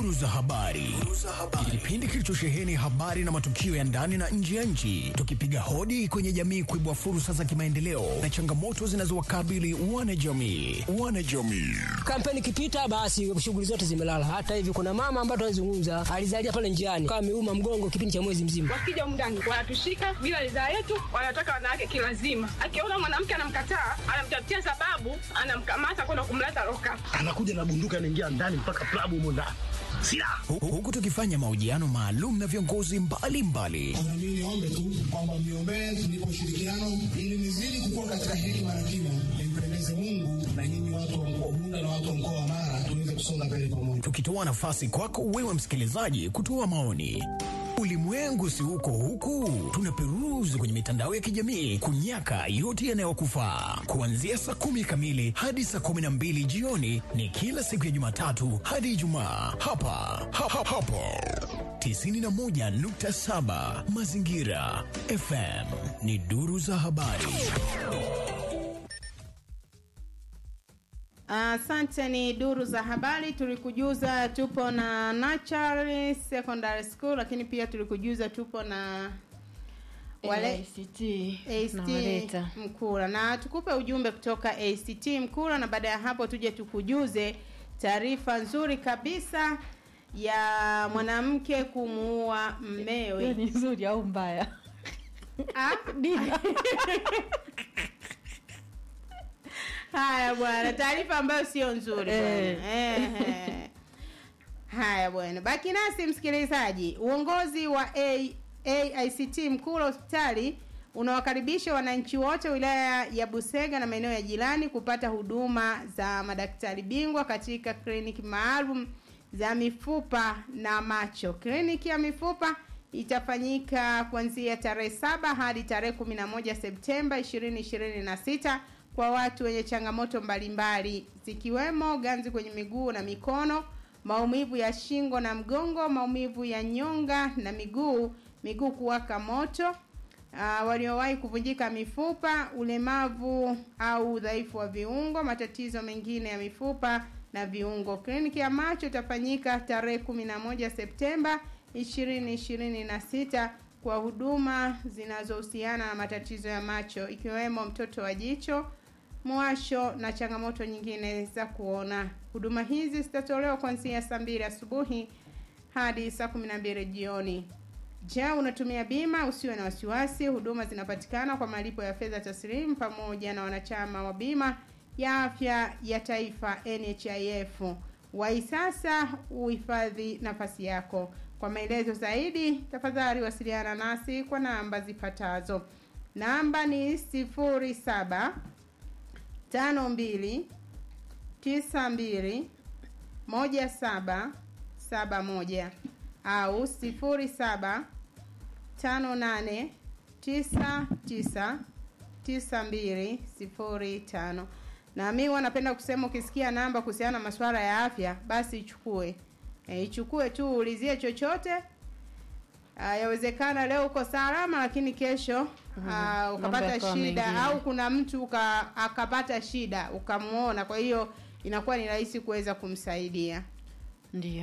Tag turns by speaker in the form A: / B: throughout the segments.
A: Duru za habari, kipindi kilichosheheni habari na matukio ya ndani na nje ya nchi, tukipiga hodi kwenye jamii kuibua fursa za kimaendeleo na changamoto zinazowakabili wanajamii. Wanajamii
B: Kampeni ikipita basi shughuli zote zimelala. Hata hivi kuna mama ambaye tunazungumza alizalia pale njiani kama ameuma mgongo kipindi cha mwezi mzima.
C: Wakija mndani wanatushika bila ridhaa yetu, wanataka wanawake kilazima. Akiona mwanamke anamkataa, anamtafutia sababu, anamkamata kwenda kumleta loka.
D: anakuja na bunduki anaingia ndani mpaka klabu humo ndani silaha
A: Hu- huku tukifanya mahojiano maalum na viongozi mbalimbali
E: Na mimi niombe tu kwamba mniombee tunipe ushirikiano ili nizidi kukua katika hekima na kima, nimpendeze Mungu na nyinyi watu wa mkoa wa Bunda na watu wa mkoa wa Mara tuweze kusonga mbele pamoja.
A: tukitoa nafasi kwako wewe msikilizaji kutoa maoni. Ulimwengu si huko huku, tunaperuzi kwenye mitandao ya kijamii kunyaka yote yanayokufaa. Kuanzia saa kumi kamili hadi saa kumi na mbili jioni ni kila siku ya Jumatatu hadi Ijumaa hapa ha, ha, hapo 91.7 Mazingira FM ni duru za habari.
F: Asante. ni duru za habari. Tulikujuza tupo na Nachari Secondary School, lakini pia tulikujuza tupo na wale
G: ACT
F: ACT
G: nawaleta
F: Mkura, na tukupe ujumbe kutoka ACT Mkura, na baada ya hapo tuje tukujuze taarifa nzuri kabisa ya mwanamke kumuua
G: hiyo
F: mmewe.
G: ni nzuri au mbaya
F: Ah? Haya bwana, taarifa ambayo sio nzuri bwana.
G: Eh.
F: Ehe. Haya bwana, baki nasi msikilizaji. Uongozi wa A, AICT Mkula hospitali unawakaribisha wananchi wote wilaya ya Busega na maeneo ya jirani kupata huduma za madaktari bingwa katika kliniki maalum za mifupa na macho. Kliniki ya mifupa itafanyika kuanzia tarehe saba hadi tarehe kumi na moja Septemba ishirini ishirini na sita kwa watu wenye changamoto mbalimbali zikiwemo ganzi kwenye miguu na mikono, maumivu ya shingo na mgongo, maumivu ya nyonga na miguu, miguu kuwaka moto, uh, waliowahi kuvunjika mifupa, ulemavu au udhaifu wa viungo, matatizo mengine ya mifupa na viungo. Kliniki ya macho itafanyika tarehe 11 Septemba 2026 kwa huduma zinazohusiana na matatizo ya macho ikiwemo mtoto wa jicho, mwasho na changamoto nyingine za kuona. Huduma hizi zitatolewa kuanzia saa mbili asubuhi hadi saa kumi na mbili jioni. Je, unatumia bima? Usiwe na wasiwasi, huduma zinapatikana kwa malipo ya fedha taslimu pamoja na wanachama wa bima ya afya ya taifa NHIF. Wai sasa uhifadhi nafasi yako. Kwa maelezo zaidi, tafadhali wasiliana nasi kwa namba zifuatazo. Namba ni sifuri saba tano mbili tisa mbili moja saba saba moja au sifuri saba tano nane tisa tisa tisa mbili sifuri tano na mi huwa napenda kusema ukisikia namba kuhusiana na masuala ya afya basi ichukue e, ichukue tu uulizie chochote Ah, yawezekana leo uko salama lakini kesho ah, ukapata
G: yakawa
F: shida
G: mengine.
F: au kuna mtu uka, akapata shida ukamwona kwa hiyo inakuwa ni rahisi kuweza kumsaidia
G: ndio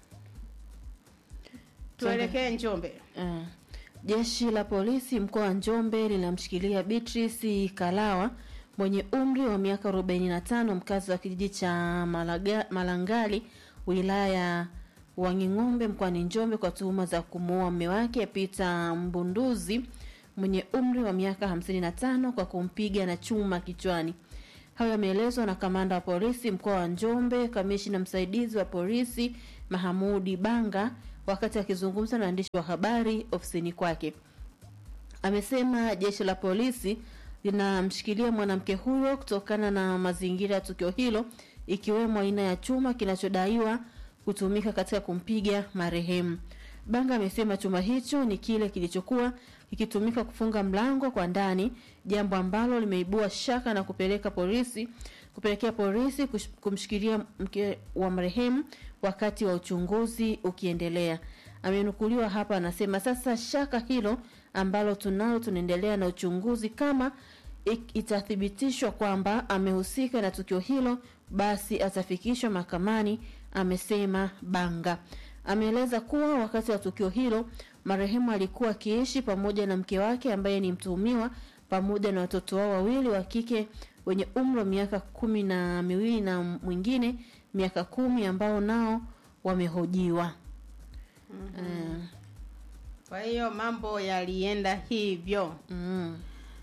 F: tuelekee njombe
G: Eh, Jeshi la polisi mkoa wa Njombe linamshikilia Beatrice Kalawa mwenye umri wa miaka 45 mkazi wa kijiji cha Malaga, Malangali wilaya ya Wanging'ombe mkoani Njombe kwa tuhuma za kumuua mume wake Peter Mbunduzi mwenye umri wa miaka 55 kwa kumpiga na chuma kichwani. Hayo yameelezwa na kamanda wa polisi mkoa wa Njombe, kamishina msaidizi wa polisi Mahamudi Banga wakati akizungumza na waandishi wa habari ofisini kwake. Amesema jeshi la polisi linamshikilia mwanamke huyo kutokana na mazingira ya tukio hilo ikiwemo aina ya chuma kinachodaiwa kutumika katika kumpiga marehemu. Banga amesema chuma hicho ni kile kilichokuwa kikitumika kufunga mlango kwa ndani, jambo ambalo limeibua shaka na kupeleka polisi kupelekea polisi kush- kumshikilia mke wa marehemu wakati wa uchunguzi ukiendelea. Amenukuliwa hapa anasema, sasa shaka hilo ambalo tunalo, tunaendelea na uchunguzi. Kama ik- itathibitishwa kwamba amehusika na tukio hilo, basi atafikishwa mahakamani amesema Banga. Ameeleza kuwa wakati wa tukio hilo marehemu alikuwa akiishi pamoja na mke wake ambaye ni mtuhumiwa pamoja na watoto wao wawili wa kike wenye umri wa miaka kumi na miwili na mwingine miaka kumi ambao nao wamehojiwa. mm
F: Kwa hiyo mambo yalienda hivyo.
G: mm.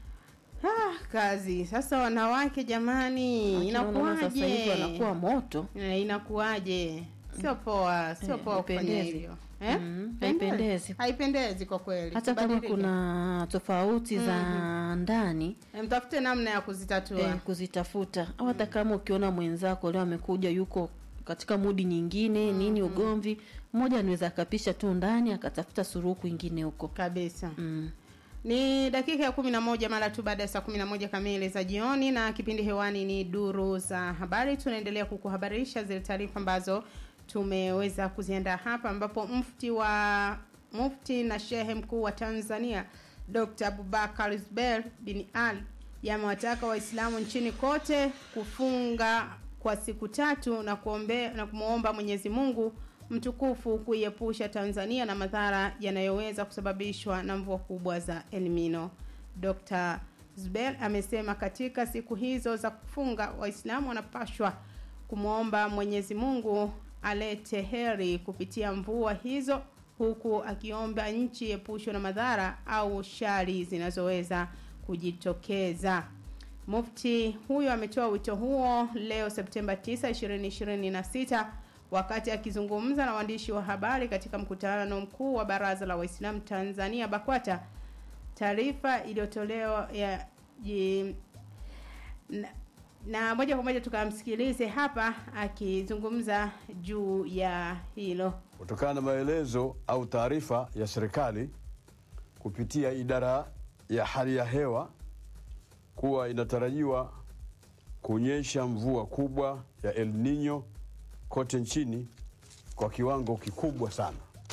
F: Ah, kazi sasa, wanawake jamani,
G: Akina mama sasa hivi
F: inakuwaje?
G: wanakuwa moto
F: Eh, Inakuwaje? Sio poa, sio
G: Eh,
F: poa kufanya
G: haipendezi.
F: hivyo eh?
G: Mm,
F: Pendezi.
G: haipendezi.
F: haipendezi kwa kweli.
G: hata kama
F: Tubadilike.
G: kuna tofauti za ndani
F: Eh, mtafute namna ya kuzitatua.
G: eh, kuzitafuta au hata kama ukiona mwenzako leo amekuja yuko katika mudi nyingine nini ugomvi mmoja anaweza akapisha tu ndani akatafuta suruhu kwingine huko
F: kabisa
G: mm.
F: Ni dakika ya kumi na moja mara tu baada ya saa kumi na moja kamili za jioni, na kipindi hewani ni duru za habari. Tunaendelea kukuhabarisha zile taarifa ambazo tumeweza kuziandaa hapa, ambapo mufti wa mufti na shehe mkuu wa Tanzania Dr. Abubakar Zuberi bin Ali yamewataka Waislamu nchini kote kufunga kwa siku tatu na kuombe, na kumwomba Mwenyezi Mungu mtukufu kuiepusha Tanzania na madhara yanayoweza kusababishwa na mvua kubwa za El Nino. Dr. Zubel amesema katika siku hizo za kufunga Waislamu wanapashwa kumwomba Mwenyezi Mungu alete heri kupitia mvua hizo huku akiomba nchi epushwe na madhara au shari zinazoweza kujitokeza. Mufti huyo ametoa wito huo leo Septemba 9, 2026 wakati akizungumza na waandishi wa habari katika mkutano mkuu wa Baraza la Waislamu Tanzania BAKWATA. Taarifa iliyotolewa ya ji, na, na moja kwa moja tukamsikilize hapa akizungumza juu ya hilo.
H: kutokana na maelezo au taarifa ya serikali kupitia idara ya hali ya hewa kuwa inatarajiwa kunyesha mvua kubwa ya El Nino kote nchini kwa kiwango kikubwa sana.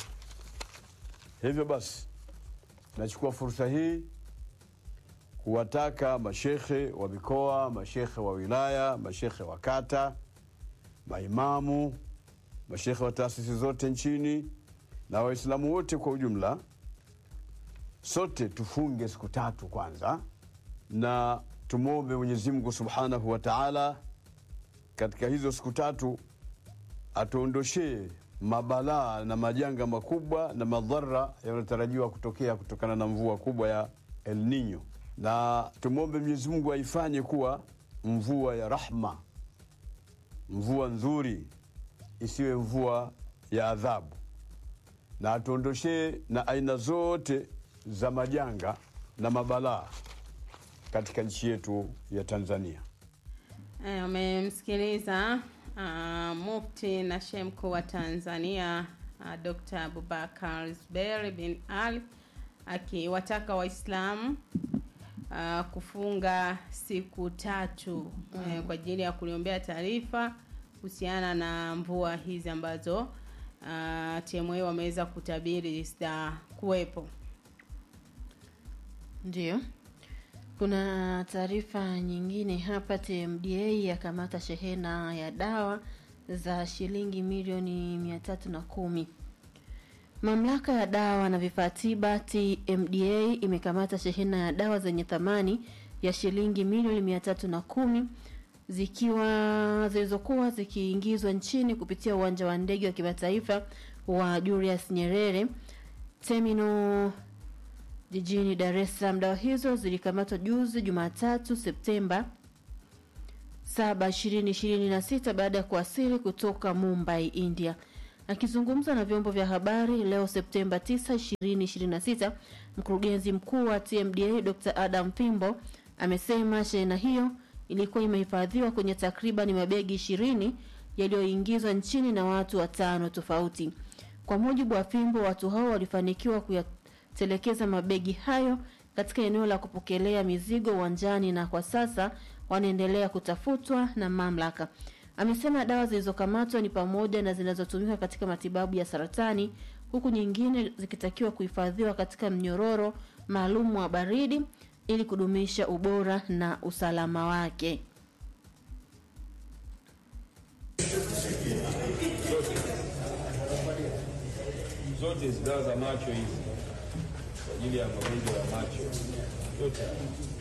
H: Hivyo basi, nachukua fursa hii kuwataka mashekhe wa mikoa, mashekhe wa wilaya, mashekhe wa kata, maimamu, mashekhe wa taasisi zote nchini na Waislamu wote kwa ujumla, sote tufunge siku tatu kwanza, na tumwombe Mwenyezi Mungu subhanahu wa taala katika hizo siku tatu atuondoshee mabalaa na majanga makubwa na madhara yanayotarajiwa kutokea kutokana na mvua kubwa ya El Nino, na tumwombe Mwenyezi Mungu aifanye kuwa mvua ya rahma, mvua nzuri, isiwe mvua ya adhabu, na atuondoshee na aina zote za majanga na mabalaa katika nchi yetu ya Tanzania.
F: Eh, Umemsikiliza uh, mufti na shehe mkuu wa Tanzania uh, Dr. Abubakar Zuberi bin Ali akiwataka Waislamu uh, kufunga siku tatu eh, kwa ajili ya kuliombea taarifa kuhusiana na mvua hizi ambazo uh, TMA wameweza kutabiri zitakuwepo.
G: Ndio. Kuna taarifa nyingine hapa. TMDA yakamata shehena ya dawa za shilingi milioni mia tatu na kumi. Mamlaka ya dawa na vifaa tiba TMDA imekamata shehena ya dawa zenye thamani ya shilingi milioni mia tatu na kumi zikiwa zilizokuwa zikiingizwa nchini kupitia uwanja wa ndege wa kimataifa wa Julius Nyerere terminal jijini Dar es Salaam. Dawa hizo zilikamatwa juzi Jumatatu Septemba 7, 2026 baada ya kuwasili kutoka Mumbai, India. Akizungumza na vyombo vya habari leo Septemba 9, 2026, mkurugenzi mkuu wa TMDA Dr. Adam Pimbo amesema shehena hiyo ilikuwa imehifadhiwa kwenye takriban mabegi ishirini yaliyoingizwa nchini na watu watano tofauti. Kwa mujibu wa Pimbo, watu hao walifanikiwa kuyatelekeza mabegi hayo katika eneo la kupokelea mizigo uwanjani na kwa sasa wanaendelea kutafutwa na mamlaka. Amesema dawa zilizokamatwa ni pamoja na zinazotumika katika matibabu ya saratani huku nyingine zikitakiwa kuhifadhiwa katika mnyororo maalum wa baridi ili kudumisha ubora na usalama wake.
I: zote hizi dawa za macho hizi kwa ajili ya magonjwa ya macho yote haya.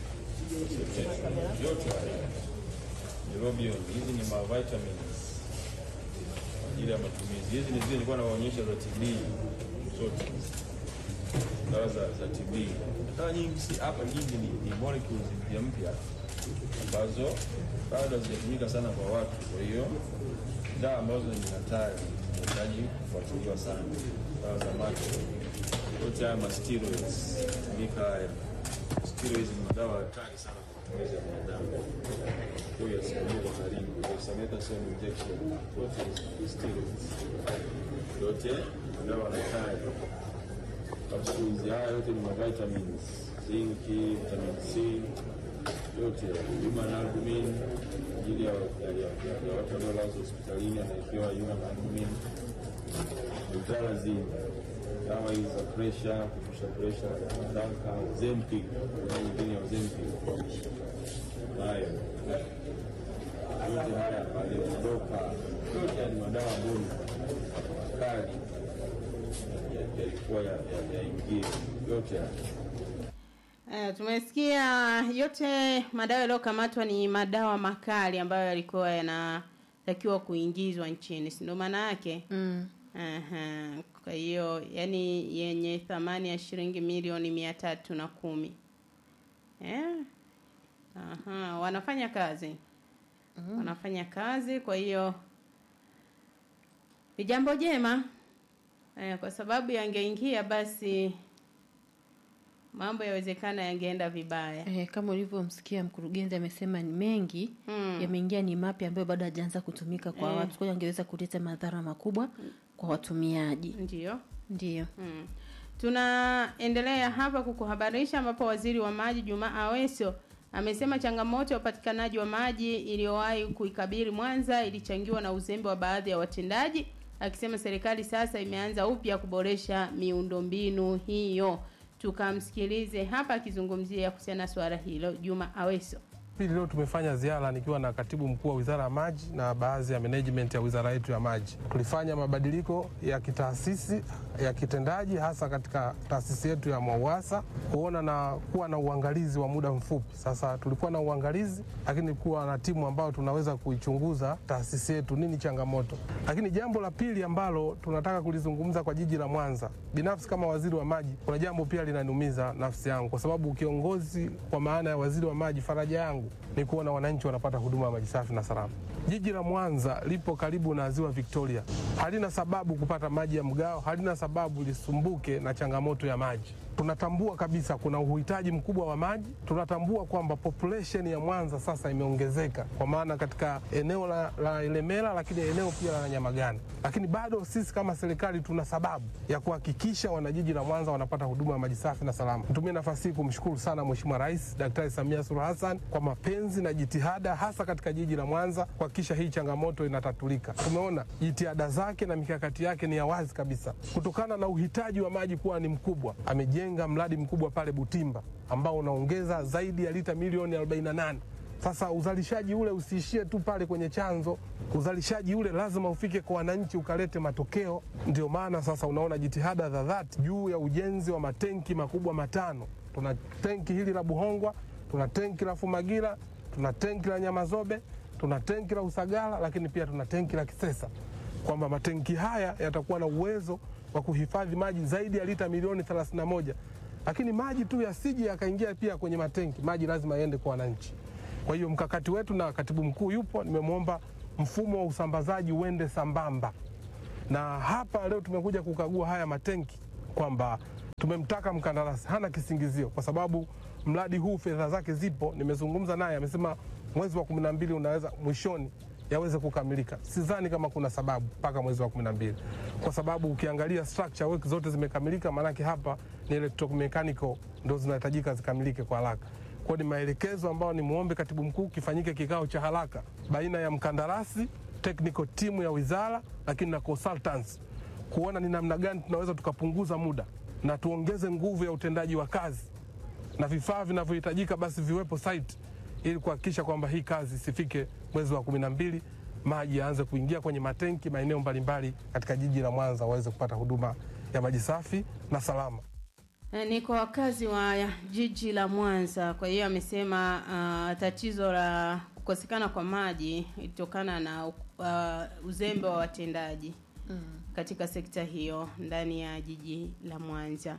I: yote haya Neurobion, hizi ni mavitamins kwa ajili ya matumizi. Hizi ni zile nilikuwa nawaonyesha za TB zote dawa za, za TB. Dawa nyingi si hapa nyingi ni, ni molecules mpya mpya ambazo bado hazijatumika sana kwa watu, kwa hiyo dawa ambazo ni hatari zinahitaji kufuatiliwa sana. Dawa za macho yote haya ma steroids tumika haya steroids ni madawa hatari sana kwa matumizi ya binadamu. Kwa hiyo yasimamie kwa karibu, dexamethasone injection, yote ni steroids, yote madawa hatari. Capsules haya yote ni mavitamins, zinc, vitamin C, yote human albumin kwa ajili ya ya- ya- ya- ya watu waliolazwa hospitalini anaekewa human albumin, ultrarazine, dawa hizi za presha, kushusha presha, kadhalika, Zempic, kuna nyingine ya Zempic nayo yote haya aliyotoka yote haya ni madawa ambayo ni makali ya- yalikuwa yaingie yote haya
F: Eh, tumesikia yote madawa yaliyokamatwa ni madawa makali ambayo yalikuwa yanatakiwa kuingizwa nchini, si ndio maana yake?
G: Mm.
F: Aha. Kwa hiyo yani yenye thamani ya shilingi milioni mia tatu na kumi eh? Aha, wanafanya kazi wanafanya kazi, kwa hiyo ni jambo jema eh, kwa sababu yangeingia basi mambo yawezekana yangeenda vibaya.
G: Eh, kama ulivyomsikia mkurugenzi amesema ni mengi
F: Mm.
G: yameingia, ni mapya ambayo bado hajaanza kutumika kwa
F: Eh.
G: watu, kwa hiyo angeweza kuleta madhara makubwa kwa watumiaji.
F: Ndio.
G: Ndio.
F: Mm. Tunaendelea hapa kukuhabarisha ambapo waziri wa maji Juma Aweso amesema changamoto ya upatikanaji wa maji iliyowahi kuikabili Mwanza ilichangiwa na uzembe wa baadhi ya watendaji, akisema serikali sasa imeanza upya kuboresha miundombinu hiyo. Tukamsikilize hapa akizungumzia kuhusiana na suala hilo Juma Aweso.
J: Pili, leo tumefanya ziara nikiwa na katibu mkuu wa wizara ya maji na baadhi ya management ya wizara yetu ya maji. Tulifanya mabadiliko ya kitaasisi ya kitendaji, hasa katika taasisi yetu ya MWAUWASA kuona na kuwa na uangalizi wa muda mfupi. Sasa tulikuwa na uangalizi, lakini kuwa na timu ambayo tunaweza kuichunguza taasisi yetu, nini changamoto. Lakini jambo la pili ambalo tunataka kulizungumza kwa jiji la Mwanza, binafsi kama waziri wa maji, kuna jambo pia linaniumiza nafsi yangu, kwa sababu kiongozi kwa maana ya waziri wa maji, faraja yangu ni kuona wananchi wanapata huduma ya maji safi na salama. Jiji la Mwanza lipo karibu na ziwa Victoria, halina sababu kupata maji ya mgao, halina sababu lisumbuke na changamoto ya maji. Tunatambua kabisa kuna uhitaji mkubwa wa maji. Tunatambua kwamba population ya Mwanza sasa imeongezeka, kwa maana katika eneo la, la Ilemela, lakini eneo pia la Nyamagana, lakini bado sisi kama serikali tuna sababu ya kuhakikisha wanajiji la Mwanza wanapata huduma ya maji safi na salama. Nitumie nafasi hii kumshukuru sana Mheshimiwa Rais Daktari Samia Suluhu Hassan kwa mapenzi na jitihada hasa katika jiji la Mwanza kuhakikisha hii changamoto inatatulika. Tumeona jitihada zake na mikakati yake ni ya wazi kabisa, kutokana na uhitaji wa maji kuwa ni mkubwa. Amejenga mradi mkubwa pale Butimba ambao unaongeza zaidi ya lita milioni 48. Sasa uzalishaji ule usiishie tu pale kwenye chanzo, uzalishaji ule lazima ufike kwa wananchi ukalete matokeo. Ndio maana sasa unaona jitihada za dhati juu ya ujenzi wa matenki makubwa matano. Tuna tenki hili la Buhongwa, tuna tenki la Fumagira, tuna tenki la Nyamazobe, tuna tenki la Usagara, lakini pia tuna tenki la Kisesa, kwamba matenki haya yatakuwa na uwezo wa kuhifadhi maji zaidi ya lita milioni 31 lakini maji tu yasije yakaingia pia kwenye matenki, maji lazima yaende kwa wananchi. Kwa hiyo mkakati wetu na katibu mkuu yupo, nimemwomba mfumo wa usambazaji uende sambamba, na hapa leo tumekuja kukagua haya matenki kwamba tumemtaka mkandarasi, hana kisingizio kwa sababu mradi huu fedha zake zipo. Nimezungumza naye, amesema mwezi wa kumi na mbili unaweza mwishoni yaweze kukamilika. Sidhani kama kuna sababu mpaka mwezi wa kumi na mbili kwa sababu ukiangalia structure work zote zimekamilika, maanake hapa ni electromechanical ndo zinahitajika zikamilike kwa haraka. Kwa ni maelekezo ambayo ni muombe katibu mkuu kifanyike kikao cha haraka baina ya mkandarasi, technical team ya wizara, lakini na consultants kuona ni namna gani tunaweza tukapunguza muda na tuongeze nguvu ya utendaji wa kazi na vifaa vinavyohitajika basi viwepo site ili kuhakikisha kwamba hii kazi isifike mwezi wa kumi na mbili maji yaanze kuingia kwenye matenki maeneo mbalimbali katika jiji la Mwanza waweze kupata huduma ya maji safi na salama.
F: Eh, ni kwa wakazi wa jiji la Mwanza. Kwa hiyo amesema uh, tatizo la kukosekana kwa maji ilitokana na uh, uzembe wa watendaji
G: Mm.
F: katika sekta hiyo ndani ya jiji la Mwanza.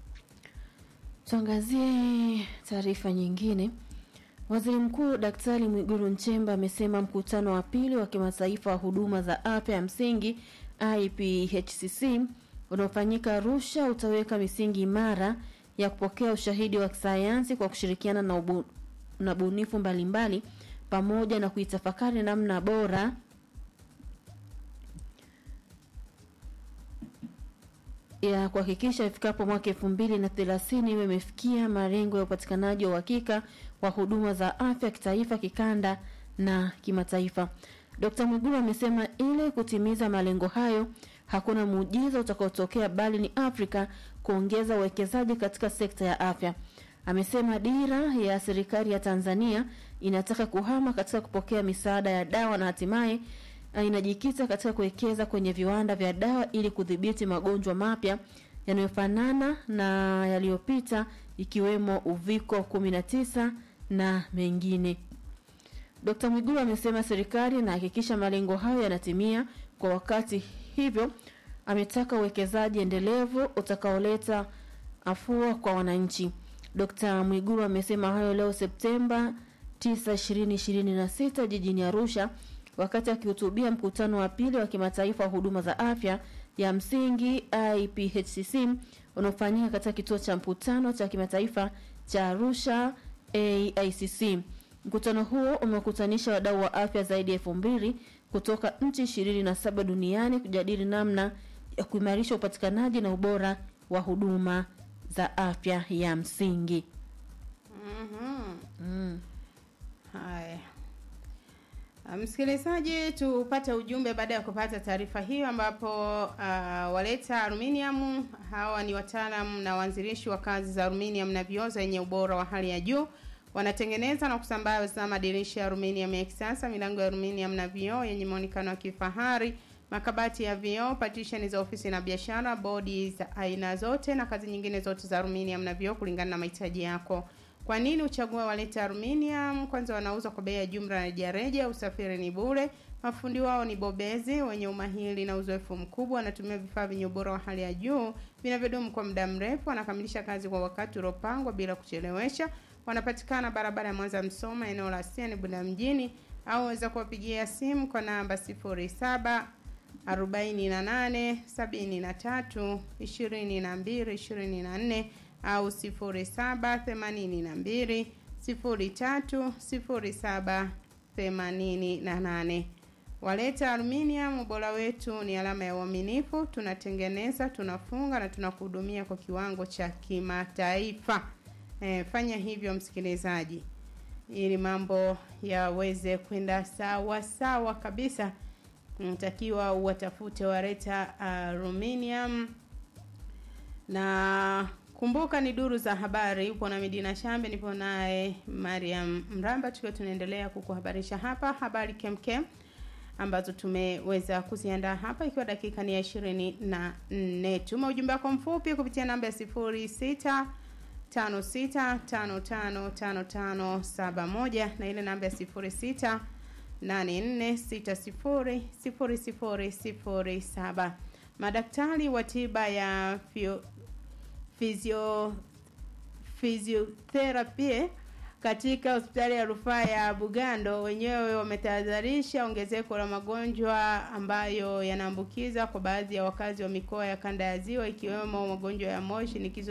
G: Tuangazie taarifa nyingine. Waziri Mkuu Daktari Mwigulu Nchemba amesema mkutano wa pili wa kimataifa wa huduma za afya ya msingi IPHCC unaofanyika Arusha utaweka misingi imara ya kupokea ushahidi wa kisayansi kwa kushirikiana na, ubu, na bunifu mbalimbali pamoja na kuitafakari namna bora ya kuhakikisha ifikapo mwaka elfu mbili na thelathini iwe imefikia malengo ya upatikanaji wa uhakika wa huduma za afya kitaifa, kikanda na kimataifa. Dkt. Mwigulu amesema ili kutimiza malengo hayo hakuna muujiza utakaotokea bali ni Afrika kuongeza uwekezaji katika sekta ya afya. Amesema dira ya serikali ya Tanzania inataka kuhama katika kupokea misaada ya dawa na hatimaye uh, inajikita katika kuwekeza kwenye viwanda vya dawa ili kudhibiti magonjwa mapya yanayofanana na yaliyopita ikiwemo uviko 19 na mengine. Dkt. Mwigulu amesema serikali inahakikisha malengo hayo yanatimia kwa wakati, hivyo ametaka uwekezaji endelevu utakaoleta afua kwa wananchi. Dkt. Mwigulu amesema hayo leo Septemba 9, 2026 jijini Arusha wakati akihutubia mkutano wa pili wa kimataifa wa huduma za afya ya msingi IPHCC unaofanyika katika kituo cha mkutano cha kimataifa cha Arusha AICC. Mkutano huo umekutanisha wadau wa afya zaidi ya elfu mbili kutoka nchi ishirini na saba duniani kujadili namna ya kuimarisha upatikanaji na ubora wa huduma za afya ya msingi.
F: Mhm.
G: Mm.
F: Haya. Ah, Msikilizaji, tupate ujumbe baada ya kupata taarifa hiyo, ambapo uh, waleta aluminium hawa ni wataalam na waanzilishi wa kazi za aluminium na vioo zenye ubora wa hali ya juu. Wanatengeneza na kusambaza madirisha ya aluminium ya kisasa, milango ya aluminium na vioo yenye muonekano wa kifahari, makabati ya vioo, partition za ofisi na biashara, bodi za aina zote na kazi nyingine zote za aluminium na vioo kulingana na mahitaji yako. Kwa nini uchague Waleta Aluminium? Kwanza wanauza kwa bei ya jumla na rejareja, usafiri ni bure, mafundi wao ni bobezi wenye umahiri na uzoefu mkubwa, wanatumia vifaa vyenye ubora wa hali ya juu vinavyodumu kwa muda mrefu, wanakamilisha kazi kwa wakati uliopangwa bila kuchelewesha. Wanapatikana barabara ya Mwanza Msoma, eneo la Siani Bunda mjini, au waweza kuwapigia simu kwa namba 07 48 73 22 24 au 0782 03 07 88. Waleta Aluminium, ubora wetu ni alama ya uaminifu. Tunatengeneza, tunafunga na tunakuhudumia kwa kiwango cha kimataifa. E, fanya hivyo msikilizaji, ili mambo yaweze kwenda sawa sawa kabisa. Natakiwa uwatafute Waleta Aluminium na kumbuka ni duru za habari. Upo na Midina Shambe, nipo naye Mariam Mramba, tukiwa tunaendelea kukuhabarisha hapa habari kemkem ambazo tumeweza kuziandaa hapa, ikiwa dakika ni ya ishirini na nne. Tuma ujumbe wako mfupi kupitia namba ya sifuri sita tano sita tano tano tano tano saba moja na ile namba ya sifuri sita nane nne sita sifuri sifuri sifuri sifuri saba. Madaktari wa tiba ya fio, physio physiotherapy katika hospitali ya rufaa ya Bugando wenyewe wametahadharisha ongezeko la magonjwa ambayo yanaambukiza kwa baadhi ya wakazi wa mikoa ya kanda ya Ziwa ikiwemo magonjwa ya moyo, shinikizo